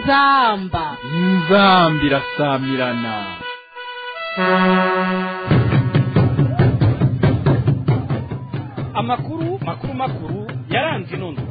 inzamba inzambi irasamirana amakuru makuru makuru yaranze inondo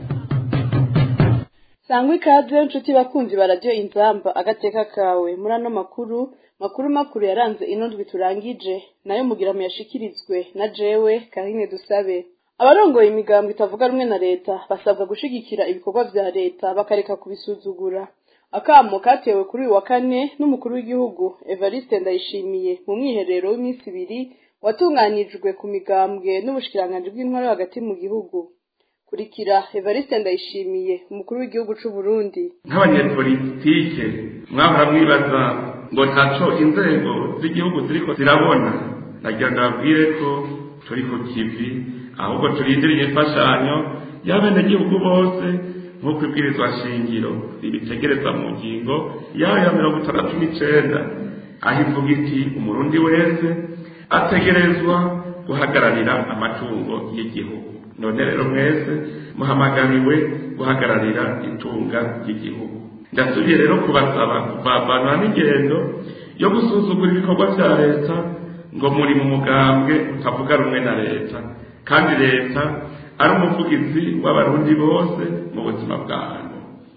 sangwa ikaze nshuti bakunzi ba radiyo inzamba agateka kawe muri ano makuru makuru makuru yaranze inondwi turangije nayo mugira muyashikirizwe na jewe karine dusabe abarongoye imigambo itavuga rumwe na leta basabwa gushigikira ibikorwa vya leta bakareka kubisuzugura akamo katewe kuri uyu wa kane n'umukuru w'igihugu evariste ndayishimiye mu mwiherero w'iminsi ibiri watunganijwe ku migambwe n'ubushikiranganji bw'intwaro hagati mu gihugu kurikira evariste ndayishimiye umukuru w'igihugu c'u burundi nk'abanyepolitike mwahora mwibaza ngo ntaco inzego z'igihugu ziriko zirabona nagira ngo babwire ko turi ku kivi ahubwo turindiriye imfashanyo y'abenegihugu bose nk'uko ibwirizwa shingiro ribitegereza mu ngingo yayo ya mirongo itandatu n'icenda aho ivuga iti umurundi wese ategerezwa guhagararira amatungo y'igihugu none rero mwese muhamagariwe guhagararira itunga ry'igihugu ndasubiye rero kubasaba kuvavanwa n'ingendo yo gusuzugura ibikorwa vya leta ngo muri mu mugambwe utavuga rumwe na leta kandi leta ari umuvugizi w'abarundi bose mu buzima bwanyu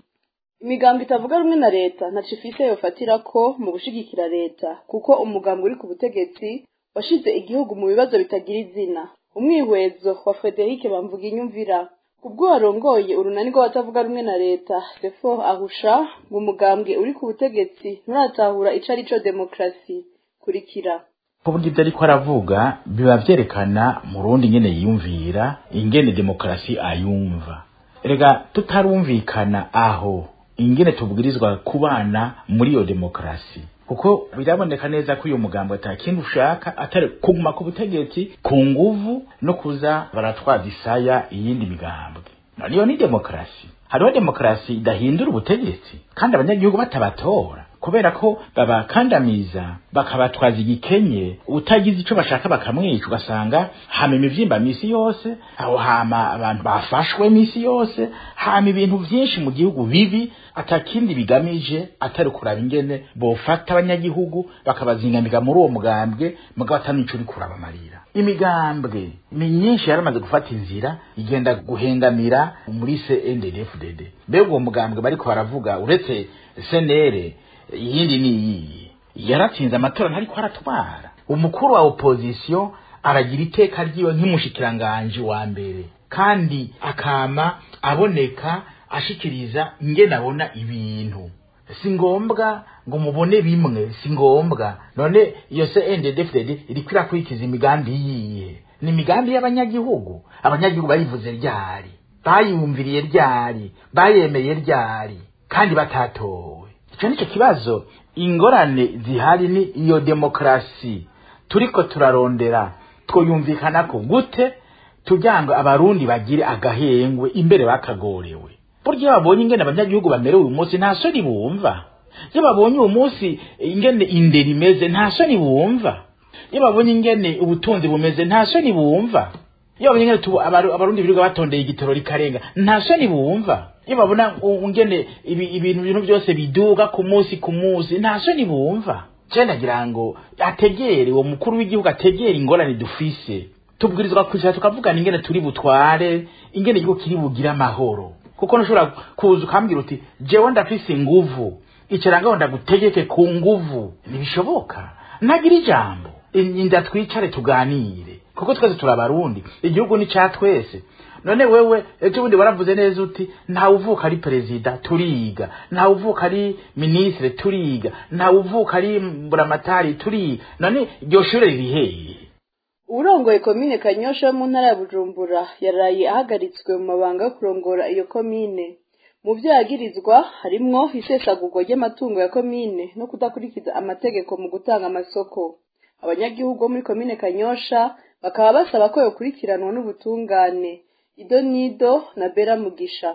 imigambo itavuga rumwe na leta ntaco ifise yofatira ko mu gushigikira leta kuko umugambi uri ku butegetsi washize igihugu mu bibazo bitagira izina umwihwezo wa frederic bamvuga inyumvira ubwo warongoye urunani rw'abatavuga rumwe na leta sefo ahusha ngo umugambwe uri ku butegetsi nturatahura ico ari co demokarasi kurikira kuvuga ibyo ariko aravuga biba vyerekana murundi ingene yiyumvira ingene demokarasi ayumva rega tutarumvikana aho ingene tubwirizwa kubana muri iyo demokarasi kuko biraboneka neza ko uyu mugambo ata kindi ushaka atari kuguma ku butegetsi ku nguvu no kuza baratwaza isaya iyindi migambwe none iyo ni demokarasi hariho demokarasi idahindura ubutegetsi kandi abanyagihugu batabatora kubera ko babakandamiza bakabatwaza igikenye utagize ico bashaka bakamwica ugasanga hama imivyimba misi yose aho hama abantu bafashwe misi yose hama ibintu vyinshi mu gihugu bibi atakindi bigamije atari kuraba ingene bofata abanyagihugu bakabazingamika muri uwo mugambwe mugabo atanico uri kurabamarira imigambwe ni myinshi yaramaze gufata inzira igenda guhengamira muri CNDD-FDD mbega uwo mugambwe bariko baravuga uretse senere iyindi ni iyiyi yaratsinze amatora ntariko aratwara umukuru wa opozisiyo aragira iteka ryiwe nk'umushikiranganji wa mbere kandi akama aboneka ashikiriza ingene abona ibintu si ngombwa ngo mubone bimwe si ngombwa none iyo CNDD-FDD iriko irakurikiza imigambi yiye ni imigambi y'abanyagihugu abanyagihugu bayivuze ryari bayumviriye ryari bayemeye ryari kandi batatowe ico nico kibazo ingorane zihari ni iyo demokarasi turiko turarondera twoyumvikanako gute kugira ngo abarundi bagire agahengwe imbere bakagorewe burya iyo babonye ingene abanyagihugu bamerewe uyu munsi nta soni bumva iyo babonye uyu munsi ingene indero imeze nta soni bumva iyo babonye ingene ubutunzi bumeze nta soni bumva iyo babonye ingene tubu- abaru- abarundi birirwa batondeye igitoro rikarenga nta soni bumva iyo babona u- ingene ibi- ibintu ibintu byose biduga ku munsi ku munsi nta soni bumva je ndagira ngo ategere uwo mukuru w'igihugu ategere ingorane dufise tubwirizwa kwicara tukavugana ingene turi butware ingene igihugu kiri bugire amahoro kuko ntushobora kuza ukambwira uti jewe ndafise inguvu icara ngaho ndagutegeke ku nguvu ntibishoboka ntagira ijambo inda twicare tuganire kuko twese turi abarundi igihugu ni ca twese none wewe ejo bundi waravuze neza uti ntawe uvuka ari perezida turiga ntawe uvuka ari minisitiri turiga ntawe uvuka ari mburamatari turiga none iryo shure riri hehe uwurongoye komine kanyosha yo mu ntara ya bujumbura yaraye ahagaritswe mu mabanga yo kurongora iyo komine mu vyo yagirizwa harimwo isesagurwa ry'amatungo ya komine no kudakurikiza amategeko mu gutanga amasoko abanyagihugu bo muri komine kanyosha bakaba basaba ko yokurikiranwa n'ubutungane ido nido na bera mugisha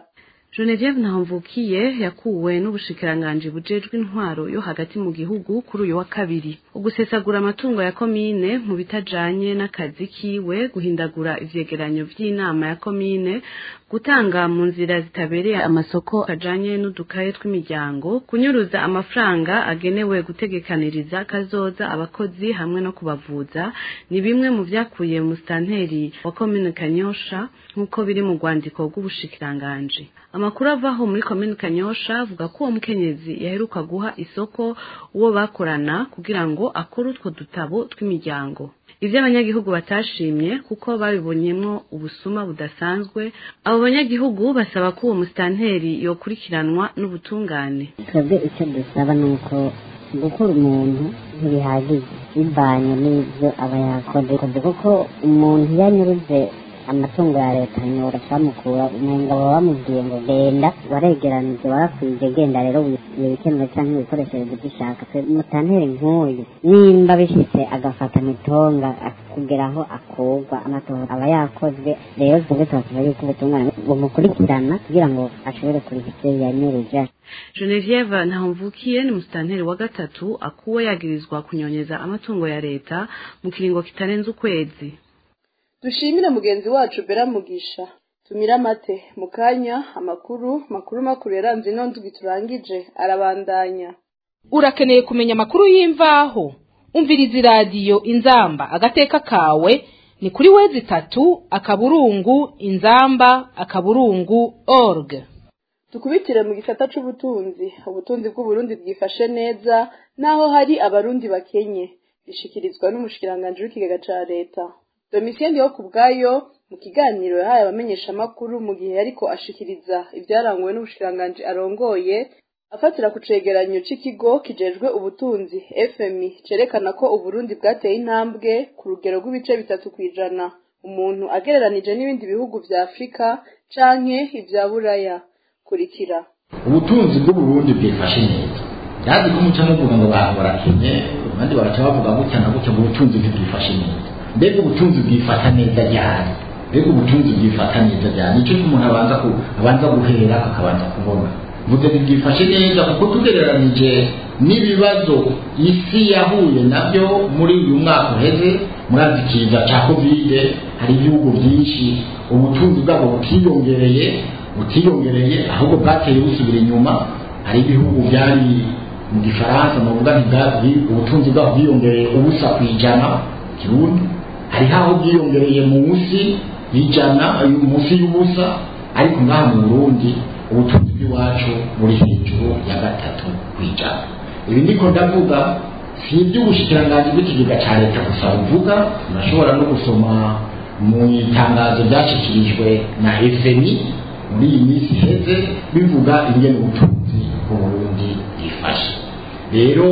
Genevieve Ntamvukiye yakuwe n'ubushikiranganji bujejwe intwaro yo hagati mu gihugu kuri uyu wa kabiri ugusesagura amatungo ya komine mu bitajanye n'akazi kiwe guhindagura ivyegeranyo vy'inama ya komine gutanga mu nzira zitabereye amasoko ajanye n'udukaye tw'imiryango kunyuruza amafaranga agenewe gutegekaniriza kazoza abakozi hamwe no kubavuza ni bimwe mu vyakuye mu stanteri wa komine Kanyosha nk'uko biri mu rwandiko rw'ubushikiranganji amakuru avaho muri komine Kanyosha avuga ko uwo mukenyezi yaheruka guha isoko uwo bakorana kugira ngo akore utwo dutabo tw'imiryango ivyo abanyagihugu batashimye kuko babibonyemwo ubusuma budasanzwe abo banyagihugu basaba ko uwo musitanteri yokurikiranwa n'ubutungane twebwe icyo dusaba ni uko gukura umuntu ntibihagije bivanye n'ibyo aba yakoze kuko umuntu iyo anyuruje amatungo ya leta nyora bamukura umenga baba bamubwiye ngo genda waregeranije warakwije genda rero wibikenewe cyangwa ibikoresheje ibyo ushaka mutantere nk'uyu nimba bishyitse agafata mitonga kugera aho akurwa amatora aba yakozwe rero twebwe turasaba yuko ubutungane bumukurikirana kugira ngo ashobore kuriha ibyo yanyuruje Genevieve Ntamvukiye ni musitanteri wa gatatu akuwe yagirizwa kunyonyeza amatungo ya leta mu kiringo kitarenze ukwezi dushimire mugenzi wacu bera mugisha tumire amate mu kanya amakuru makuru makuru yaranze ino ndwi turangije arabandanya urakeneye kumenya amakuru y'imvaho umviriza iradiyo inzamba agateka kawe ni kuri wezi itatu akaburungu inzamba akaburungu org dukubitire mu gisata c'ubutunzi ubutunzi bw'uburundi bwifashe neza naho hari abarundi bakenye bishikirizwa n'umushikiranganji w'ikigega ca leta domisiyeni yo ku bwayo mu kiganiro yahaye abamenyeshamakuru mu gihe ariko ashikiriza ibyaranguwe n'ubushikiranganji arongoye afatira ku cegeranyo c'ikigo kijejwe ubutunzi fmi cerekana ko uburundi bwateye intambwe ku rugero rw'ibice bitatu kw'ijana umuntu agereranije n'ibindi bihugu vya afurika canke ivya buraya kurikira ubutunzi bw'uburundi bwifashe neza yazi ko muca muvuga ngo bantu barakenye abandi baraca bavuga gutya na gutya ngo ubutunzi ntibwifashe neza mbega ubutunzi bwifata neza ryari mbega ubutunzi bwifata neza ryari nicyo umuntu abanza ku abanza guhera akabanza kubona vuga bwifashe neza kuko tugereranije n'ibibazo isi yahuye nabyo muri uyu mwaka uheze murazi ikiza cya kovide hari ibihugu byinshi ubutunzi bwabo butiyongereye butiyongereye ahubwo bwateye busubira inyuma hari ibihugu byari mu gifaransa mu buvuga ntibwari ubutunzi bwabo bwiyongereye ubusa ku ijana kirundi hariho aho bwiyongereye munsi y'ijana munsi y'ubusa ariko ngaha mu burundi ubutunzi bw'iwacu buri hejuru ya gatatu ku ijana ibi ndiko ndavuga si iby'ubushikiranganji bw'ikigega cya leta gusa buvuga urashobora no gusoma mu itangazo ryashyikirijwe na fmi muri iyi minsi iheze bivuga ingene ubutunzi bw'uburundi bwifashe rero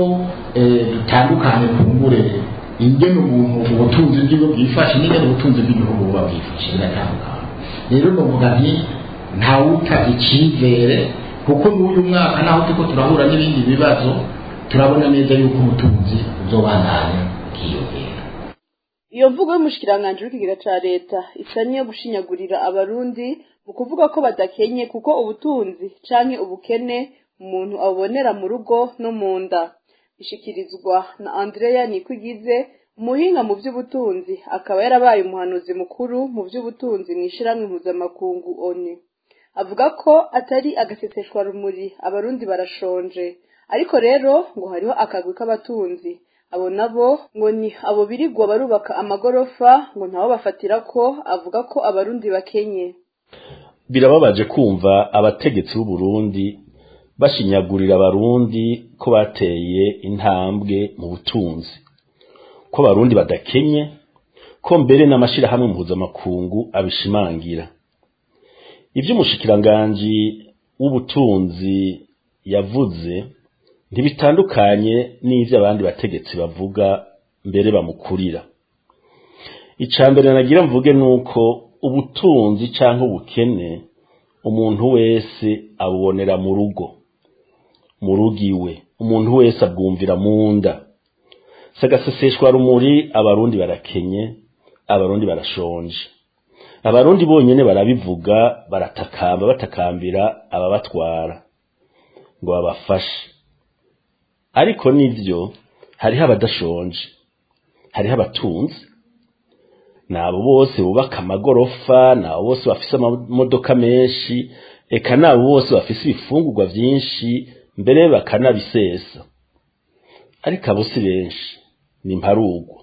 dutandukane kumbure ingene umuntu ubutunzi bw'iwe bwifashe n'ingene ubutunzi bw'igihugu buba bwifashe biratandukanye rero novuga nti ntawuta icyizere kuko n'uyu mwaka naho turiko turahura n'ibindi bibazo turabona neza yuko ubutunzi buzobandanya bwiyongera iyo mvugo y'umushikiranganji w'ikigega ca leta isa niyo gushinyagurira abarundi mu kuvuga ko badakenye kuko ubutunzi canke ubukene umuntu abubonera mu rugo no mu nda ishikirizwa na andreya nikwigize umuhinga mu by'ubutunzi akaba yarabaye umuhanuzi mukuru mu by'ubutunzi mu ishyirahamwe mpuzamakungu oni avuga ko atari agaseseshwa rumuri abarundi barashonje ariko rero ngo hariho akagwi k'abatunzi abo nabo ngo ni abo birigwa barubaka amagorofa ngo ntabo bafatira ko avuga ko abarundi bakenye birababaje kumva abategetsi b'uburundi bashinyagurira abarundi ko bateye intambwe mu butunzi ko abarundi badakenye ko mbere n'amashirahamwe mpuzamakungu abishimangira ivy'umushikiranganji w'ubutunzi yavuze ntibitandukanye n'ivyo abandi bategetsi bavuga mbere bamukurira ica mbere nagira mvuge nuko ubutunzi canke ubukene umuntu wese abubonera mu rugo mu rugo iwe umuntu wese abwumvira mu nda sagaseseshwa rumuri abarundi barakenye abarundi barashonje abarundi bonyene barabivuga baratakamba batakambira ababatwara ngo babafashe ariko nivyo hariho abadashonje hariho abatunzi nabo bose bubaka amagorofa nabo bose bafise amamodoka menshi eka nabo bose bafise ibifungurwa vyinshi mbere bakanabisesa ariko abo si benshi ni mparugwa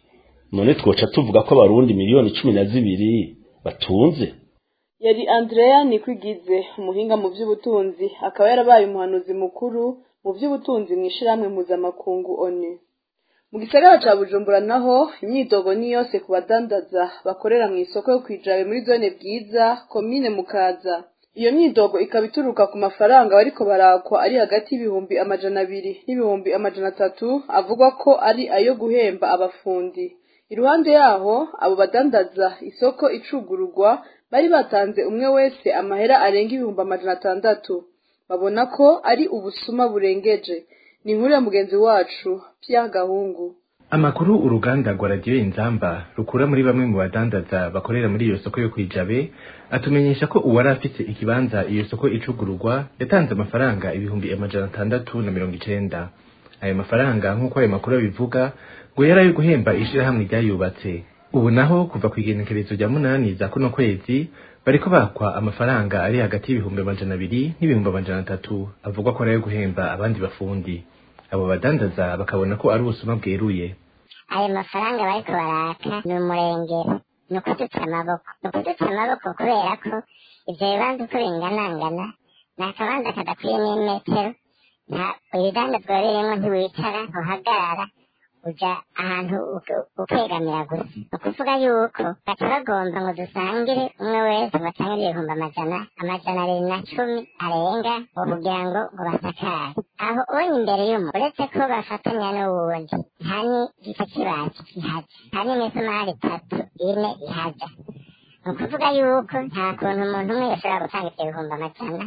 none twoca tuvuga ko abarundi miliyoni cumi na zibiri batunze yari andrea nikwigize umuhinga mu by'ubutunzi akaba yarabaye umuhanuzi mukuru mu by'ubutunzi mu ishyirahamwe mpuzamakungu onu mu gisagara ca bujumbura naho imyidogo ni yose ku badandaza bakorera mu isoko yo kwijabe muri zone bwiza komine mukaza iyo myidogo ikaba ituruka ku mafaranga bariko barakwa ari hagati y'ibihumbi amajana abiri n'ibihumbi amajana atatu avugwa ko ari ayo guhemba abafundi iruhande yaho abo badandaza isoko icugururwa bari batanze umwe wese amahera arenga ibihumbi amajana atandatu babona ko ari ubusuma burengeje ni inkuru ya mugenzi wacu Pierre Gahungu amakuru uruganda rwa radiyo inzamba rukura muri bamwe mu badandaza bakorera muri iyo soko yo kwijabe atumenyesha ko uwari afise ikibanza iyo soko icugururwa yatanze amafaranga ibihumbi amajana atandatu na mirongo icenda ayo mafaranga nk'uko ayo makuru abivuga ngo yari ayo guhemba ishirahamwe ryayubatse ubu naho kuva ku igenekerezo rya munani za kuno kwezi bariko bakwa amafaranga ari hagati y'ibihumbi amajana abiri n'ibihumbi amajana atatu avugwa ko ari ayo guhemba abandi bafundi abo badandaza bakabona ko ari ubusuma bweruye ayo mafaranga bariko baraka ni umurengero ni ukudutsa amaboko ni ukudutsa amaboko kubera ko ivyo bibanza uko binganangana ni akabanza kadakwiye n'imetero nta ibidandazwa birimwo ntiwicara ntuhagarara uja ahantu ukegamira gusa ni ukuvuga yuko baca bagomba ngo dusangire umwe wese ngo atangire ibihumbi amajana amajana abiri na cumi arenga ngo kugira ngo ngo basakare aho ubonye imbere y'umuntu uretse ko bafatanya n'uwundi nta n'igiti kibazi kihaja nta n'imisumari itatu ine ihaja ni ukuvuga yuko nta kuntu umuntu umwe yashobora gutanga ibyo bihumbi amajana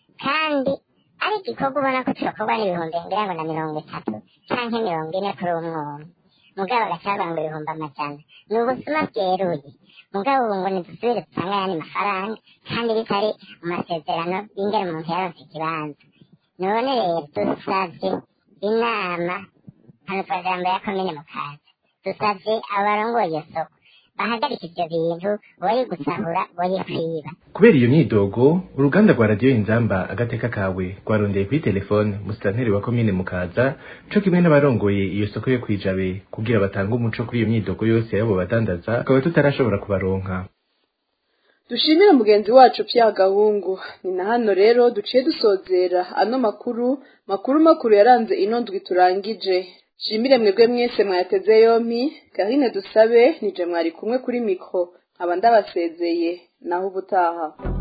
kandi ari igikorwa ubona ko cyokorwa n'ibihumbi ngira ngo na mirongo itatu canke mirongo ine kuri umwe umwe mugabo agacabanga ibihumbi amajana ni ubusuma bweruye mugabo ubu ngo nidusubire dusanga ayandi mafaranga kandi bitari mu masezerano y'ingene umuntu yaronse ikibanza none rero dusavye inama hano twajambo ya komine mukaza dusavye abarongoye iyo soko bahagarika ivyo bintu boye gusahura boye kwiba kubera iyo myidogo uruganda rwa radiyo inzamba agateka kawe rwarondeye kuri telefone musitanteri wa komine mukaza co kimwe n'abarongoye iyo soko yo kwijabe kugira batange umuco kuri iyo myidogo yose y'abo badandaza akaba tutarashobora kubaronka dushimire mugenzi wacu Pierre Gahungu ni na hano rero duciye dusozera ano makuru makuru makuru yaranze ino ndwi turangije shimire mwebwe mwese mwayateze yompi Karine dusabe nije mwari kumwe kuri mikro nkaba ndabasezeye naho ubutaha